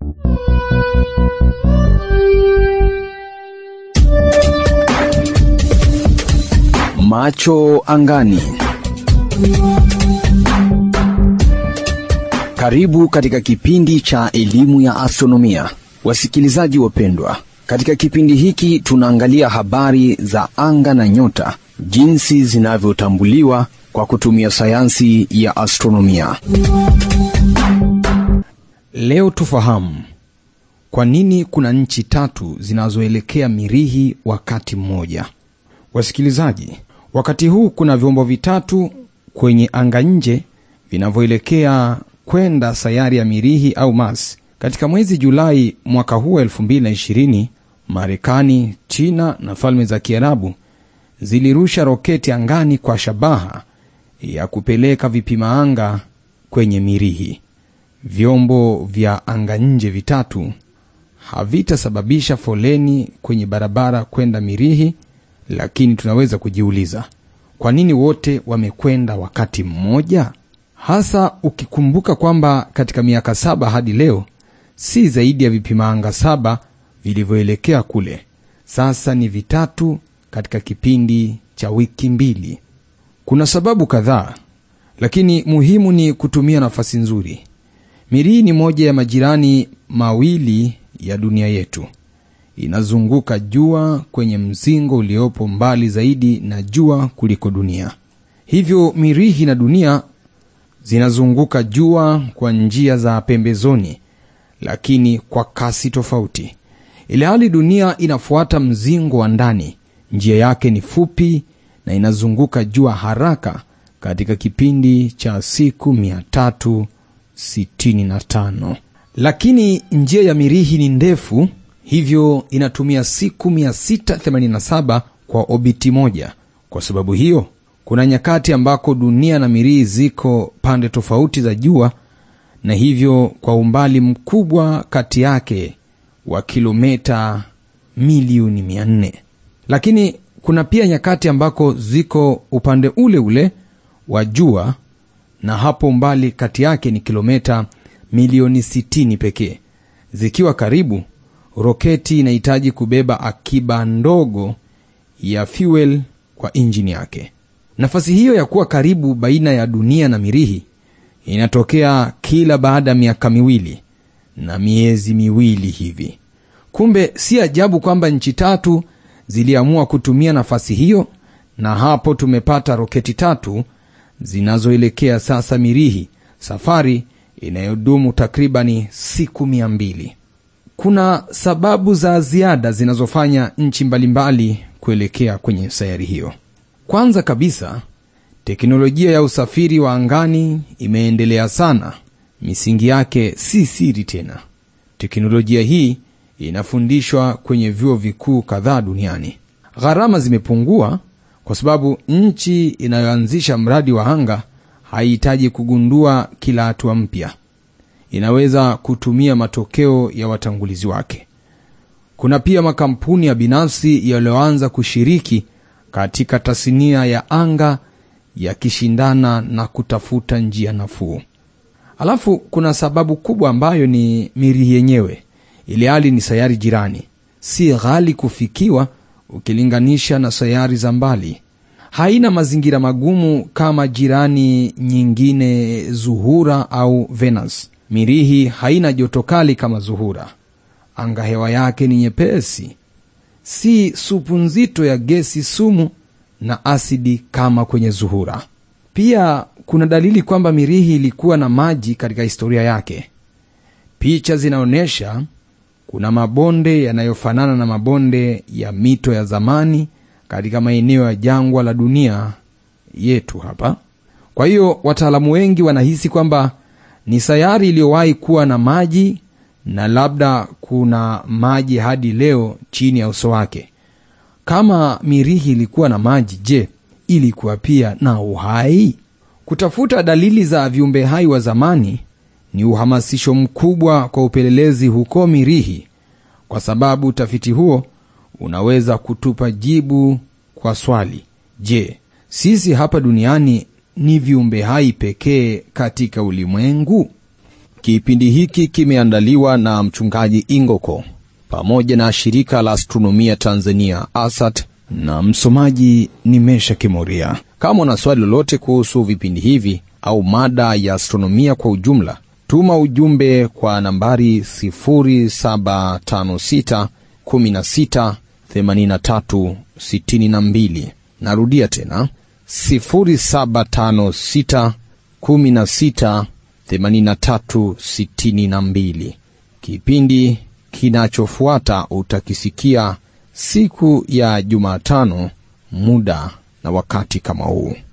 Macho angani. Karibu katika kipindi cha elimu ya astronomia, wasikilizaji wapendwa. Katika kipindi hiki tunaangalia habari za anga na nyota, jinsi zinavyotambuliwa kwa kutumia sayansi ya astronomia. Leo tufahamu kwa nini kuna nchi tatu zinazoelekea Mirihi wakati mmoja. Wasikilizaji, wakati huu kuna vyombo vitatu kwenye anga nje vinavyoelekea kwenda sayari ya Mirihi au Mars. Katika mwezi Julai mwaka huu 2020, Marekani, China na Falme za Kiarabu zilirusha roketi angani kwa shabaha ya kupeleka vipima anga kwenye Mirihi. Vyombo vya anga nje vitatu havitasababisha foleni kwenye barabara kwenda Mirihi, lakini tunaweza kujiuliza kwa nini wote wamekwenda wakati mmoja, hasa ukikumbuka kwamba katika miaka saba hadi leo si zaidi ya vipima anga saba vilivyoelekea kule. Sasa ni vitatu katika kipindi cha wiki mbili. Kuna sababu kadhaa, lakini muhimu ni kutumia nafasi nzuri. Mirihi ni moja ya majirani mawili ya dunia yetu. Inazunguka jua kwenye mzingo uliopo mbali zaidi na jua kuliko dunia. Hivyo Mirihi na dunia zinazunguka jua kwa njia za pembezoni, lakini kwa kasi tofauti. Ilhali dunia inafuata mzingo wa ndani, njia yake ni fupi na inazunguka jua haraka katika kipindi cha siku 365 lakini njia ya Mirihi ni ndefu, hivyo inatumia siku 687 kwa obiti moja. Kwa sababu hiyo, kuna nyakati ambako dunia na Mirihi ziko pande tofauti za jua, na hivyo kwa umbali mkubwa kati yake wa kilomita milioni 400. Lakini kuna pia nyakati ambako ziko upande ule ule wa jua, na hapo umbali kati yake ni kilomita milioni 60 pekee. Zikiwa karibu, roketi inahitaji kubeba akiba ndogo ya fuel kwa injini yake. Nafasi hiyo ya kuwa karibu baina ya dunia na Mirihi inatokea kila baada ya miaka miwili na miezi miwili hivi. Kumbe si ajabu kwamba nchi tatu ziliamua kutumia nafasi hiyo, na hapo tumepata roketi tatu zinazoelekea sasa Mirihi, safari inayodumu takribani siku mia mbili. Kuna sababu za ziada zinazofanya nchi mbalimbali kuelekea kwenye sayari hiyo. Kwanza kabisa, teknolojia ya usafiri wa angani imeendelea sana. Misingi yake si siri tena. Teknolojia hii inafundishwa kwenye vyuo vikuu kadhaa duniani. Gharama zimepungua kwa sababu nchi inayoanzisha mradi wa anga haihitaji kugundua kila hatua mpya. Inaweza kutumia matokeo ya watangulizi wake. Kuna pia makampuni ya binafsi yaliyoanza kushiriki katika tasnia ya anga yakishindana na kutafuta njia nafuu. Alafu kuna sababu kubwa ambayo ni Mirihi yenyewe, ili hali ni sayari jirani, si ghali kufikiwa ukilinganisha na sayari za mbali. Haina mazingira magumu kama jirani nyingine Zuhura au Venus. Mirihi haina joto kali kama Zuhura. Anga hewa yake ni nyepesi, si supu nzito ya gesi sumu na asidi kama kwenye Zuhura. Pia kuna dalili kwamba Mirihi ilikuwa na maji katika historia yake. Picha zinaonyesha kuna mabonde yanayofanana na mabonde ya mito ya zamani katika maeneo ya jangwa la dunia yetu hapa. Kwa hiyo wataalamu wengi wanahisi kwamba ni sayari iliyowahi kuwa na maji na labda kuna maji hadi leo chini ya uso wake. Kama Mirihi ilikuwa na maji, je, ilikuwa pia na uhai? Kutafuta dalili za viumbe hai wa zamani ni uhamasisho mkubwa kwa upelelezi huko Mirihi, kwa sababu utafiti huo unaweza kutupa jibu kwa swali: je, sisi hapa duniani ni viumbe hai pekee katika ulimwengu? Kipindi hiki kimeandaliwa na mchungaji Ingoko pamoja na shirika la astronomia Tanzania ASAT, na msomaji ni Mesha Kimuria. Kama una swali lolote kuhusu vipindi hivi au mada ya astronomia kwa ujumla, tuma ujumbe kwa nambari 0756 16 83 62. Narudia tena 0756 16 83 62. Kipindi kinachofuata utakisikia siku ya Jumatano, muda na wakati kama huu.